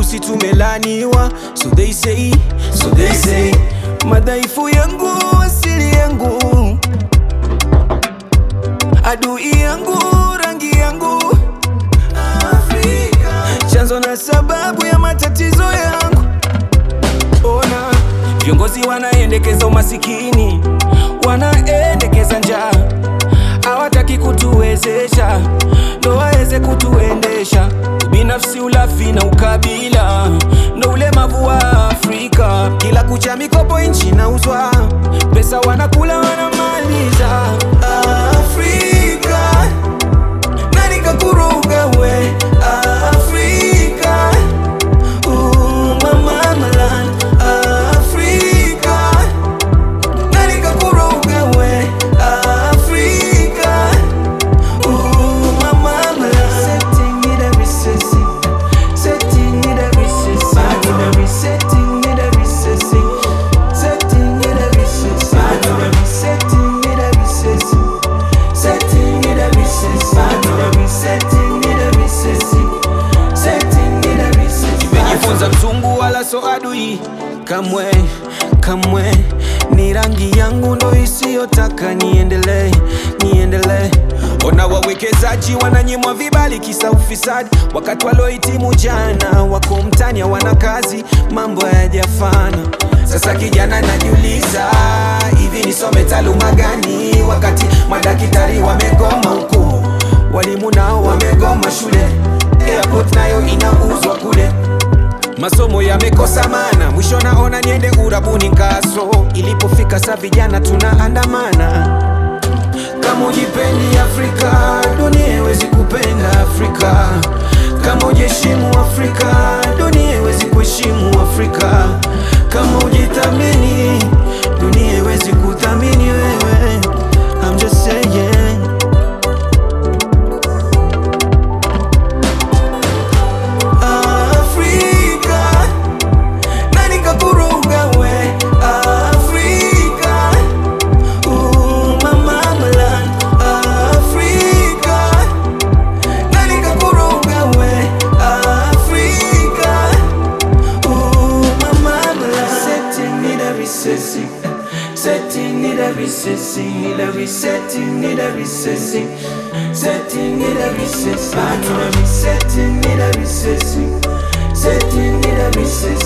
weusi tumelaniwa, so they say, so they say, madhaifu yangu asili yangu, adui yangu rangi yangu, Afrika chanzo na sababu ya matatizo yangu. Ona viongozi wanaendekeza umasikini, wanaendekeza njaa, hawataki kutuwezesha ndo waweze kutuendesha. Binafsi, ulafi na ukabila ndo ulemavu wa Afrika. Kila kucha mikopo nchi inauzwa, pesa wanakula wanamaliza. Afrika nani kakuruga we Afrika Ooh, mama malan Afrika nani kakuruga we Afrika Ooh, mama malan Setting it every sissy Setting it every sissy Setting it every sissy Setting it every sissy Setting it every sissy Setting it every sissy Setting it every sissy Setting it every sissy Nimejifunza mzungu wala so adui kamwe kamwe, ni rangi yangu ndo isiyotaka niendelee niendelee. Ona wawekezaji wananyimwa vibali kisa ufisadi, wakati waliohitimu jana wako mtani hawana kazi, mambo hayajafana. Sasa kijana najiuliza, hivi nisome taaluma gani wakati madaktari wamegoma huku, walimu nao wamegoma shule, airport nayo inauzwa kule masomo yamekosa mana, mwisho naona niende urabuni kaso. Ilipofika saa vijana tunaandamana, kama ujipendi Afrika, dunia haiwezi kupenda Afrika. Kama ujiheshimu Afrika, dunia haiwezi kuheshimu Afrika. Kama ujithamini, dunia haiwezi kuthamini wewe. I'm just saying. Afrika nani kakuruga we Afrika Ooh, mama malan Afrika nani kakuruga we Afrika Ooh, mama malan Setting it every sissy Setting it every sissy Every setting it every sissy Setting it every sissy Setting it every sissy Setting it every sissy